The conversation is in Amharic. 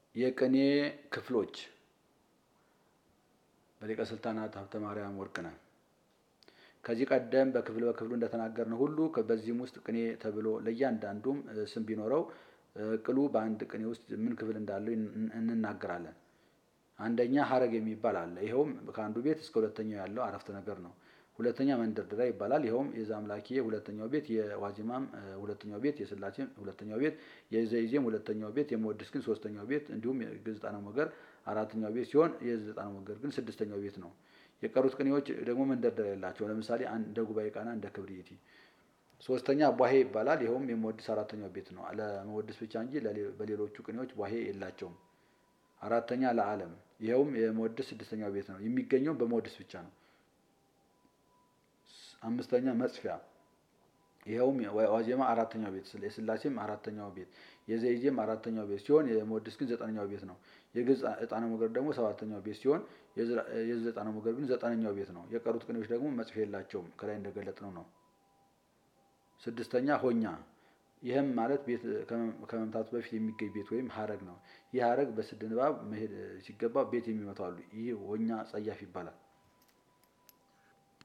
የቅኔ ክፍሎች በሊቀ ስልጣናት ሀብተ ማርያም ወርቅነህ። ከዚህ ቀደም በክፍል በክፍሉ እንደተናገርነው ሁሉ በዚህም ውስጥ ቅኔ ተብሎ ለእያንዳንዱም ስም ቢኖረው ቅሉ በአንድ ቅኔ ውስጥ ምን ክፍል እንዳለው እንናገራለን። አንደኛ ሀረግ የሚባል አለ። ይኸውም ከአንዱ ቤት እስከ ሁለተኛው ያለው አረፍተ ነገር ነው። ሁለተኛ መንደርደሪያ ይባላል። ይኸውም የዛምላኪ ሁለተኛው ቤት፣ የዋዜማም ሁለተኛው ቤት፣ የስላሴም ሁለተኛው ቤት፣ የዘይዜም ሁለተኛው ቤት፣ የመወድስ ግን ሶስተኛው ቤት እንዲሁም የግዕዝጣነ ሞገር አራተኛው ቤት ሲሆን የዕዝጣነ ሞገር ግን ስድስተኛው ቤት ነው። የቀሩት ቅኔዎች ደግሞ መንደርደሪያ የላቸው። ለምሳሌ እንደ ጉባኤ ቃና፣ እንደ ክብርኢቲ። ሶስተኛ ቧሄ ይባላል። ይኸውም የመወድስ አራተኛው ቤት ነው። ለመወድስ ብቻ እንጂ በሌሎቹ ቅኔዎች ቧሄ የላቸውም። አራተኛ ለዓለም ይኸውም የመወድስ ስድስተኛው ቤት ነው። የሚገኘው በመወድስ ብቻ ነው። አምስተኛ መጽፊያ ይኸውም ዋዜማ አራተኛው ቤት፣ የስላሴም አራተኛው ቤት፣ የዘይዜም አራተኛው ቤት ሲሆን የመወድስ ግን ዘጠነኛው ቤት ነው። የግዕዝ ዕጣነ ሞገር ደግሞ ሰባተኛው ቤት ሲሆን የዕዝል ዕጣነ ሞገር ግን ዘጠነኛው ቤት ነው። የቀሩት ቅኔዎች ደግሞ መጽፊያ የላቸውም ከላይ እንደገለጥነው ነው። ስድስተኛ ሆኛ ይህም ማለት ቤት ከመምታቱ በፊት የሚገኝ ቤት ወይም ሀረግ ነው። ይህ ሀረግ በስድ ንባብ መሄድ ሲገባ ቤት የሚመቱ አሉ። ይህ ሆኛ ጸያፍ ይባላል።